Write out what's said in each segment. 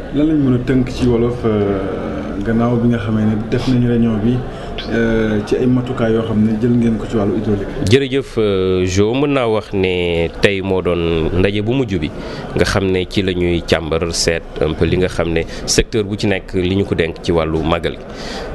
lan lañ mën a tënk ci wolof gannaaw bi nga xamee ne def nañu réunion bi ci ay matukaay yoo xam ne jël ngeen ko ci wàllu hydraulique. jërëjëf Jo mën naa wax ne tey moo doon ndaje bu mujj bi nga xam ne ci la ñuy càmbar seet un peu li nga xam ne secteur bu ci nekk li ñu ko denk ci wàllu màggal gi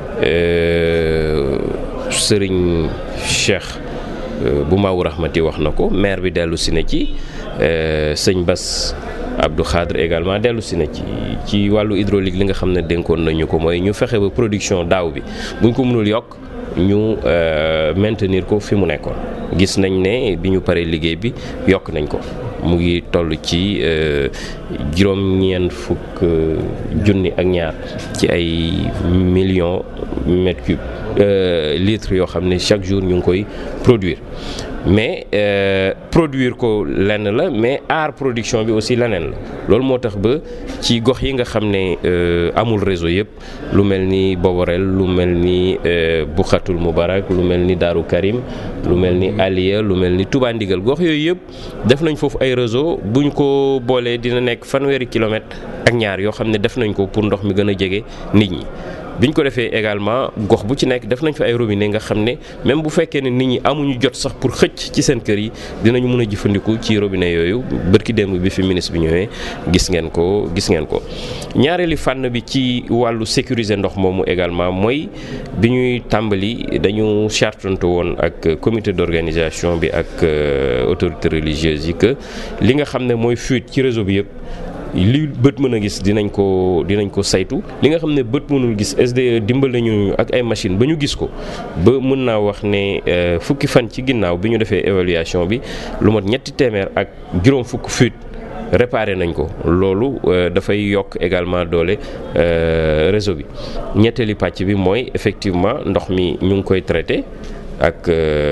sëriñ Cheikh bu Maawu Rahmati wax na ko maire bi dellu si na ci sëñ Bass Abdou Khadre également dellu si na ci ci wàllu hydraulique li nga xam ne dénkoon nañu ko mooy ñu fexe ba production daaw bi buñ ko mënul yokk ñu maintenir ko fi mu nekkoon gis nañ ne bi ñu paree liggéey bi yokk nañ ko mu ngi toll ci juróom-ñeent fukk junni ak ñaar ci ay millions mètres cubes litres yoo xam ne chaque jour ñu ngi koy produire mais produire ko lenn la mais aar production bi aussi leneen la loolu moo tax ba ci gox yi nga xam ne amul réseau yëpp lu mel ni Boborel lu mel ni Bukhatul Mubarak lu mel ni Daaru Karim lu mel ni Aliya lu mel ni Touba Ndigal gox yooyu yëpp def nañ foofu ay réseau buñ ko boolee dina nekk fanweeri kilomètre ak ñaar yoo xam ne def nañ ko pour ndox mi gën a jege nit ñi biñ ko defee également gox bu ci nekk def nañ fa ay robinet nga xam ne même bu fekkee ne nit ñi amuñu jot sax pour xëcc ci seen kër yi dinañu mën a jëfandiku ci robinet yooyu bërki démb bi fi ministre bi ñëwee gis ngeen ko gis ngeen ko. ñaareeli fànn bi ci wàllu sécuriser ndox moomu également mooy bi ñuy tàmbali dañu chartante woon ak comité d'organisation bi ak autorités religieuses yi que li nga xam ne mooy fuite ci réseau bi yëpp. li bët mën a gis dinañ ko dinañ ko saytu li nga xam ne bët mënul gis SDE dimbal nañu ak ay machine ba ñu gis ko ba mën naa wax ne fukki fan ci ginnaaw bi ñu defee évaluation bi lu mat ñetti téeméer ak juróom fukk fuite réparé nañ ko loolu dafay yokk également doole réseau bi ñetteeli pàcc bi mooy effectivement ndox mi ñu ngi koy traité ak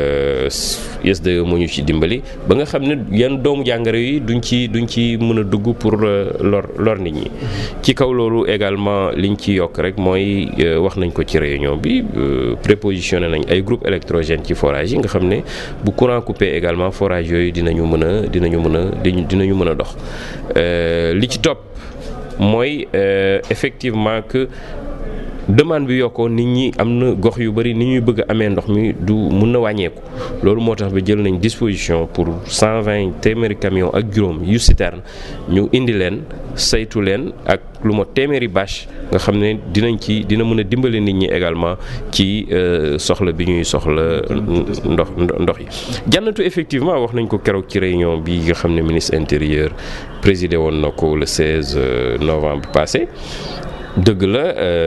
SDE moo ñu ci dimbali ba nga xam ne yan doomu jàngoro yi duñ ci duñ ci mën a dugg pour lor lor nit ñi. ci kaw loolu également liñ ci yokk rek mooy wax nañ ko ci réunion bi prépositionné nañ ay groupe électrogène ci forage yi nga xam ne bu courant coupé également forage yooyu dinañu mën a dinañu mën a dinañu mën a dox li ci topp mooy effectivement que. demande bi yokkoo nit ñi am na gox yu bari ni ñuy bëgg a amee ndox mi du mun na wàññeeku loolu moo tax ba jël nañ disposition pour 120 téeméeri camion ak juróom yu citerne ñu indi leen saytu leen ak lu ma téeméeri bâche nga xam ne dinañ ci dina mën a dimbale nit ñi également ci soxla bi ñuy soxla ndox ndox yi. jànnatu effectivement wax nañ ko keroog ci réunion bi nga xam ne ministre intérieur présidé woon na ko le 16 novembre passé. dëgg la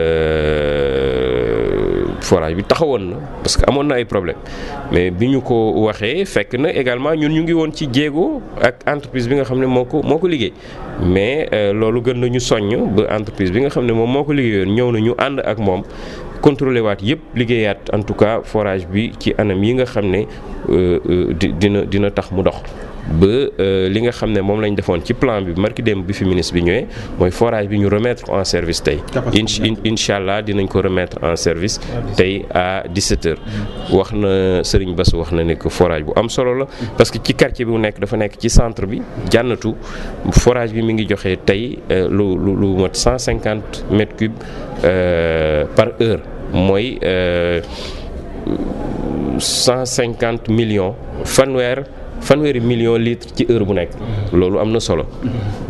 forage bi taxawoon na parce que amoon na ay problème mais bi ñu ko waxee fekk na également ñun ñu ngi woon ci jéego ak entreprise bi nga xam ne moo ko moo ko liggéey mais loolu gën nañu soññ ba entreprise bi nga xam ne moom moo ko liggéeyoon ñëw na ñu ànd ak moom contrôlé waat yëpp liggéeyaat en tout cas forage bi ci anam yi nga xam ne dina dina tax mu dox ba li nga xam ne moom lañ defoon ci plan bi marki démb bi fi ministre bi ñëwee mooy forage bi ñu remettre en service tey incha allah dinañ ko remettre en service tey à 17 heures wax na Serigne Bass wax na ne que forage bu am solo la parce que ci quartier bi mu nekk dafa nekk ci centre bi jànnatu forage bi mi ngi joxe tey lu lu lu mat 150 mètres cubes par heure mooy 150 millions fanweer fanweeri millions litres ci heure bu nekk loolu am na solo